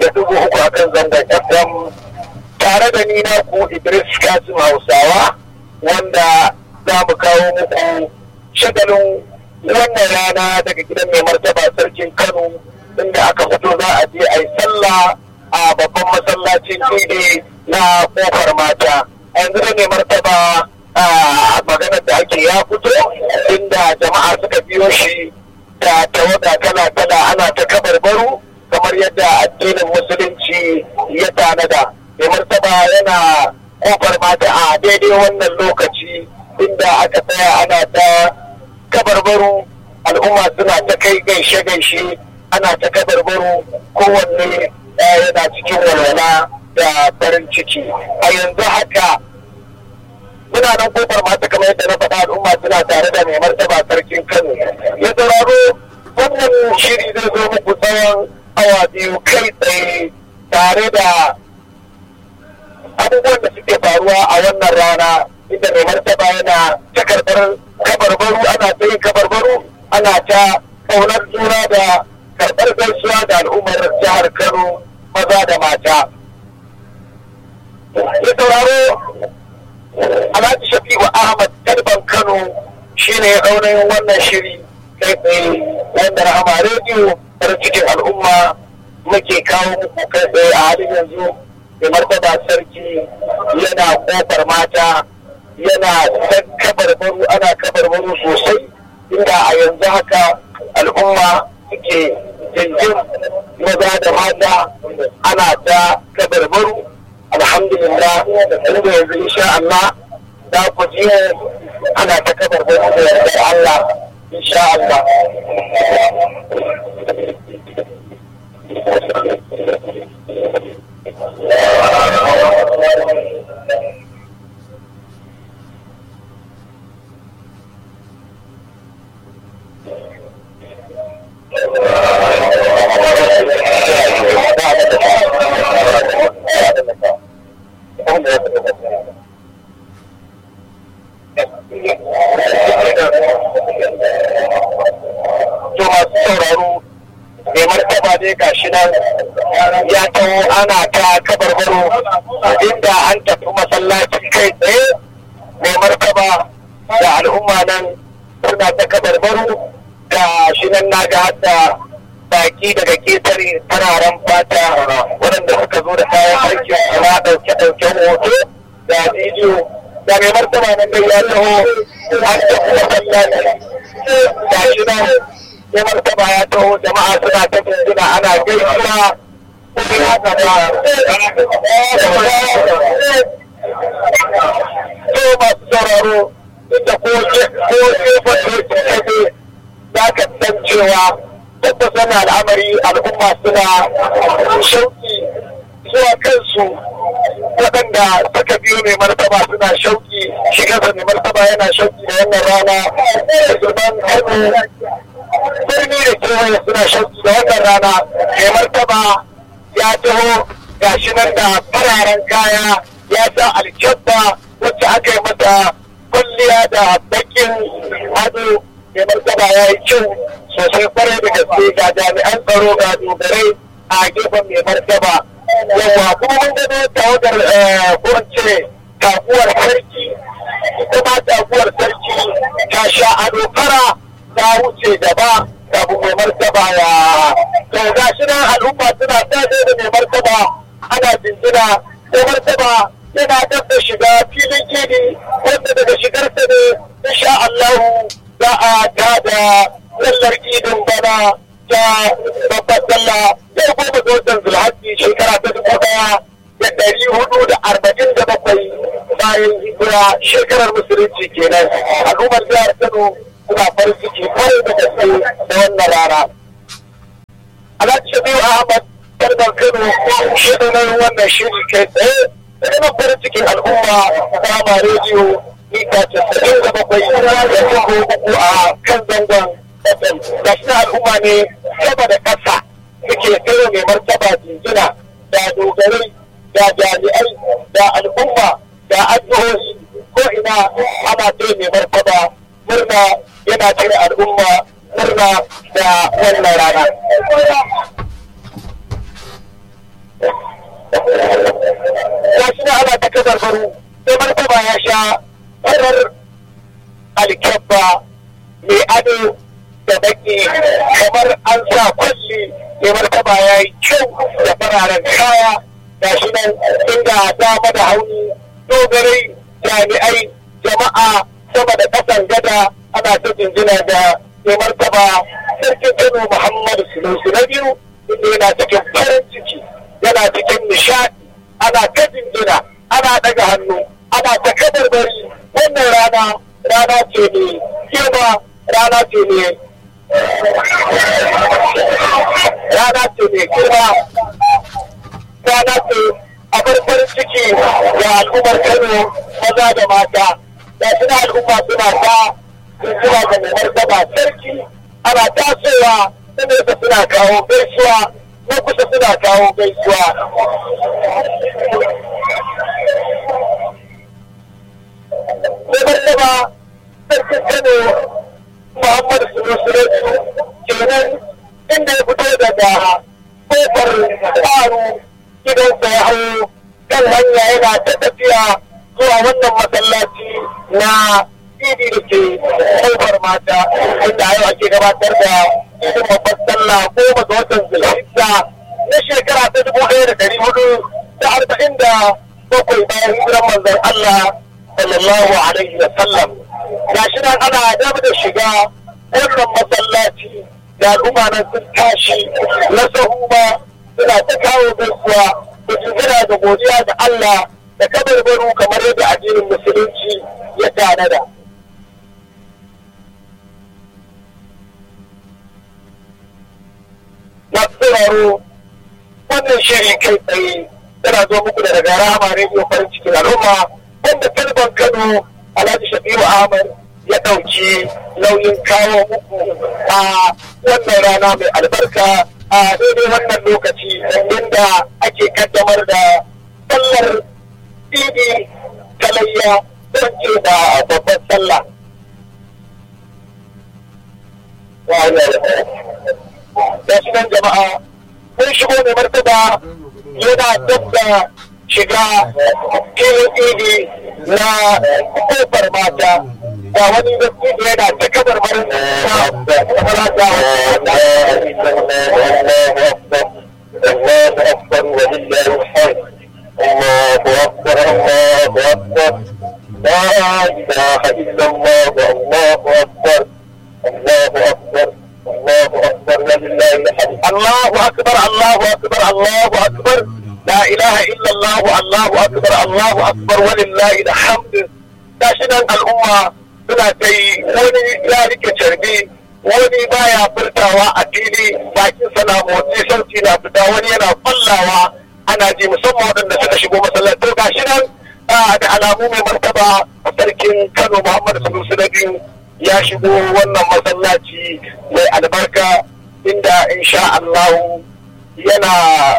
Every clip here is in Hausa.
da dubu uku a kan zangon FM tare da ni na ku Idris Kasim Hausawa wanda za mu kawo muku shagalin wannan rana daga gidan mai martaba sarkin Kano inda aka fito za a je a yi sallah a babban masallacin idi na kofar mata yanzu da mai martaba a maganar da ake ya fito inda jama'a suka biyo shi da tawaga kala-kala ana ta kabarbaru kamar yadda addinin musulunci ya tanada mai martaba yana kofar mata a daidai wannan lokaci inda aka tsaya ana ta kabarbaru al'umma suna ta kai gaishe-gaishe ana ta kabarbaru kowanne yana cikin walwala da farin ciki a yanzu haka muna nan kofar mata kamar yadda na faɗa al'umma suna tare da mai martaba sarkin kano ya sauraro wannan shiri zai zo muku tsawon awa biyu kai tsaye tare da abubuwan da suke faruwa a wannan rana inda mai martaba yana ta karɓar kabarbaru ana ta yin kabarbaru ana ta ƙaunar juna da karɓar gaisuwa da al'ummar jihar kano maza da mata ya sauraro alhaji shafi'u ahmad kalban kano shine ya ɗaunayin wannan shiri kai tsaye wanda rahama rediyo farin cikin al'umma muke kawo muku kai tsaye a halin yanzu mai martaba sarki yana kofar mata yana kabarbaru ana kabarbaru sosai inda a yanzu haka al'umma suke jinjin maza da mata ana ta kabarbaru alhamdulillah inda yanzu insha Allah za ku ji ana ta kabarbaru da yardar Allah insha Allah to masu sauraro mai martaba dai gashi nan ya taho ana ta kabarbaro inda an tafi masallaci kai tsaye mai martaba da al'umma nan suna ta kabarbaro da shi nan na ga hadda baki daga ketare fararen fata waɗanda suka zo da kayan aikin suna ɗauke ɗauken hoto da bidiyo da mai martaba nan dai ya taho an tafi masallaci ga shi nan ya martaba ya taho jama'a suna ta jinjina ana gaisuwa kuma gaba to masu sauraro inda ko ko gefen dokin kaje za ka san cewa tabbas wannan al'amari al'umma suna shauki zuwa kansu waɗanda suka biyo mai martaba suna shauki shigarsa mai martaba yana shauki da wannan rana da zuban kano birni da kewaye suna shauki da wannan rana mai martaba ya taho gashi nan da fararen kaya ya sa alkyabba wacce aka yi mata kwalliya da bakin ado mai martaba ya yi kyau sosai kwarai da gaske ga jami'an tsaro ga dogarai a gefen mai martaba yawa kuma mun gano tawagar ko ce taguwar sarki kuma taguwar sarki ta sha ado fara ta wuce gaba kafin mai martaba ya to ga shi nan al'umma suna tashi da mai martaba ana jinjina mai martaba yana dab da shiga filin gini wanda daga shigarsa ne insha Allahu za a tada sallar idin bana ta babbar sallah yau goma ga watan zulhaji shekara ta dubu daya da ɗari hudu da arba'in da bakwai bayan hijira shekarar musulunci kenan al'ummar jihar Kano suna farin ciki kwarai da gaske da wannan rana. Alhaji Shabiu Ahmad Karban Kano shi ne wannan shiri kai tsaye da ina farin cikin al'umma Rama rediyo mita casa'in da bakwai da dubu uku a kan zangon FM. Ga shi al'umma ne sama da ƙasa suke tsere mai martaba jinjina da dogarai da jami'ai da al'umma da addu'o'i ko ina ana tsaye mai martaba murna yana cire al'umma murna da wannan rana. kabarbaru sai martaba ya sha farar alkyabba mai ado da baki kamar an sa kwalli mai martaba ya yi kyau da fararen kaya ga shi nan inda dama da hauni dogarai jami'ai jama'a sama da ƙasan gada ana ta jinjina da mai martaba sarkin kano muhammadu sunusu na biyu inda yana cikin farin ciki yana cikin nishaɗi ana ta jinjina ana ɗaga hannu ana ta kabarbari wannan rana rana ce ne girma rana ce ne rana ce ne girma rana ce a farin ciki ga al'ummar kano maza da mata da suna al'umma suna ta zuwa ga mai martaba sarki ana tasowa na nesa suna kawo gaisuwa na kusa suna kawo gaisuwa mai martaba sarkin kano muhammadu sunusuretu kenan inda ya fito daga kofar tsaro gidansa ya hau kan hanya yana ta tafiya zuwa wannan masallaci na idi da ke kofar mata inda yau ake gabatar da idin babbar sallah goma ga watan zulhijja na shekara ta dubu ɗaya da ɗari hudu da arba'in da bakwai bayan hijiran manzon Allah sallallahu alaihi wa sallam gashi nan ana dab da shiga wannan masallaci da al'umma nan sun tashi na sahu ba suna ta kawo gaisuwa da jigina da godiya ga Allah da kabarbaru kamar yadda addinin musulunci ya tanada. Masu sauraro wannan shiri kai tsaye yana zo muku da daga rama rediyo farin cikin al'umma wanda talban Kano Alhaji Shafi'u Ahmad ya ɗauki nauyin kawo muku a wannan rana mai albarka a daidai wannan lokaci inda ake kaddamar da sallar idi talayya don ce da babban sallah. Da nan jama'a mun shigo mai martaba yana dab da shiga filin idi na kofar mata ga wani gaskiya yana ta kabar marin الله أكبر ولله الحمد الله أكبر الله أكبر لا إله إلا الله الله أكبر الله أكبر الله أكبر ولله الحمد الله أكبر الله أكبر الله أكبر لا إله إلا الله الله أكبر الله أكبر ولله الحمد تاشنا الأمة suna ta yi wani ya rike carbi wani baya furtawa a fili bakin sana motsi sauti na fita wani yana fallawa ana ji musamman waɗanda suka shigo masallaci ga shi nan da alamu mai martaba sarkin kano muhammad sanusi na biyu ya shigo wannan masallaci mai albarka inda insha allahu yana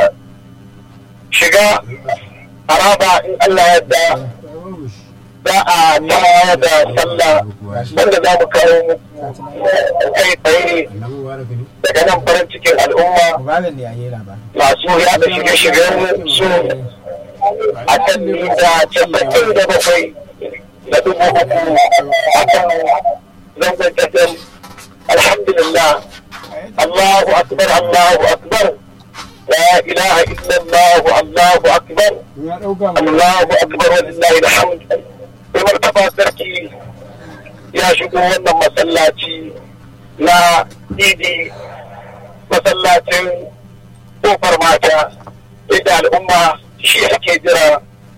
shiga haraba in allah yadda za a ta da sallah wanda za mu kawo kai tsaye daga nan farin cikin al'umma masu yada shige-shigen su a kan da casa'in da bakwai da dubu uku a kan zangon tafiyar alhamdulillah Allahu akbar Allahu akbar لا إله إلا الله الله أكبر الله أكبر ولله الحمد mai martaba sarki ya shigo wannan masallaci na idi masallacin kofar mata inda al'umma shi suke jira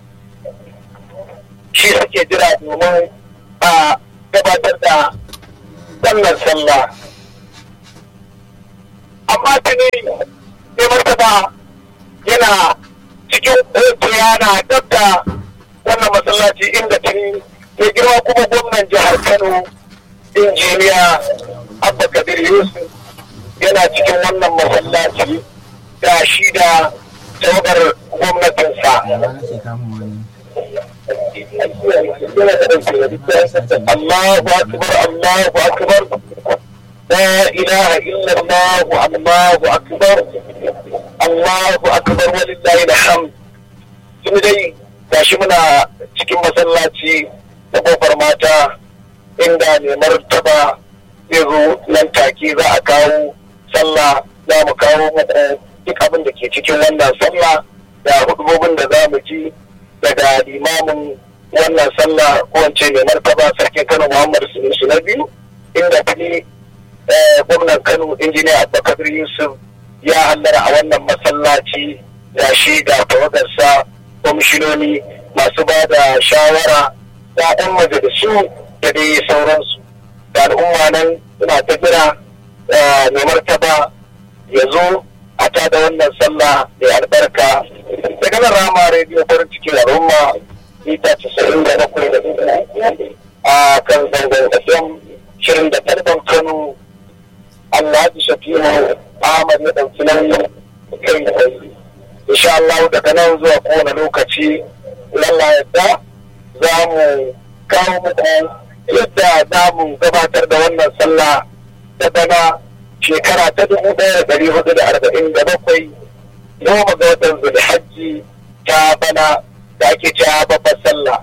shi suke jira domin a gabatar da wannan sallah amma tuni mai martaba yana cikin hoto yana dab da wannan masallaci inda tuni mai girma kuma gwamnan jihar kano injiniya abba kabir yusuf yana cikin wannan masallaci da shi da tawagar gwamnatinsa Allahu akbar Allahu akbar لا إله إلا الله الله أكبر الله أكبر ولله الحمد ثم dai gashi muna cikin masallaci da kofar mata inda mai martaba zai zo nan take za a kawo sallah za mu kawo muku duk abin da ke cikin wannan sallah da hudubobin da za mu ji daga limamin wannan sallah ko wance mai martaba sarkin kano muhammad sunusu na biyu inda tuni gwamnan kano injiniya abubakar yusuf ya hallara a wannan masallaci da shi da tawagarsa kwamishinoni masu ba da shawara da 'yan majalisu da dai sauransu da al'umma nan suna ta jira mai martaba ya zo a ta da wannan sallah mai albarka daga nan rama rediyo farin cikin al'umma mita casa'in da bakwai da a kan zangon fm shirin da karfin kano alhaji shafi'u ahmad ya ɗauki nauyin kai tsaye insha Allah daga nan zuwa kowane lokaci lalla yadda za mu kawo muku yadda za mu gabatar da wannan sallah ta bana shekara ta dubu ɗaya da ɗari hudu da arba'in da bakwai goma ga watan zulhajji ta bana da ake cewa babbar sallah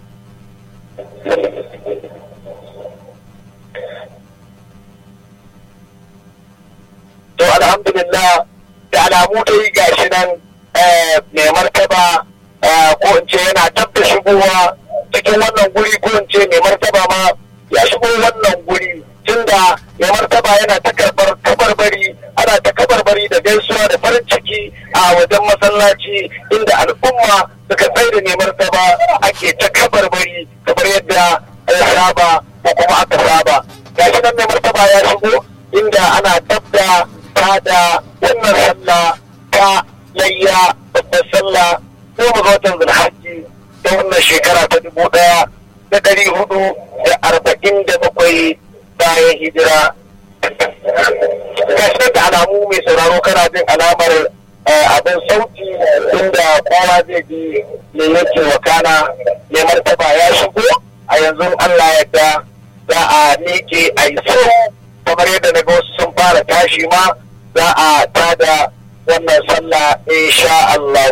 to alhamdulillah da alamu dai gashi nan mai martaba ko in ce yana tab da shigowa cikin wannan guri ko in ce mai martaba ma ya shigo wannan guri tunda mai martaba yana ta karbar kabarbari ana ta kabarbari da gaisuwa da farin ciki a wajen masallaci inda al'umma suka tsaye da mai martaba ake ta kabarbari kamar yadda ya saba ko kuma aka saba gashi nan mai martaba ya shigo inda ana tabda ta da wannan sallah ta layya babbar sallah goma ga watan zulhajji ta wannan shekara ta dubu ɗaya da ɗari hudu da arba'in da bakwai bayan hijira gashi da alamu mai sauraro kana jin alamar abin sauti inda kowa zai ji me yake wakana mai martaba ya shigo a yanzu Allah yadda za a miƙe a yi kamar yadda na ga wasu sun fara tashi ma za a tada wannan sallah insha Allah.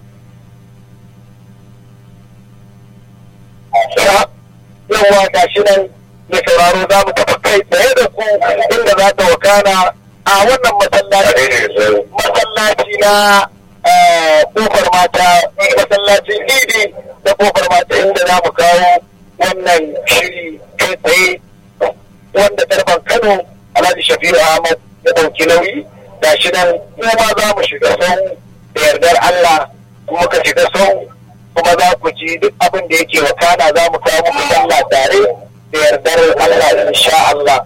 Yawa ga shi nan mai sauraro za mu tafi kai tsaye da ku inda za ta wakana a wannan masallaci masallaci na kofar mata masallacin idi da kofar mata inda za mu kawo wannan shiri kai tsaye wanda tarban Kano Alhaji Shafi'u Ahmad ya ɗauki nauyi ga shi nan kuma za mu shiga sau da yardar Allah kuma ka shiga sau kuma za ku ji duk abin da yake wakana za mu kawo muku sallah tare da yardar Allah insha Allah.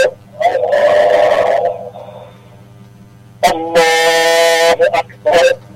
الله أكبر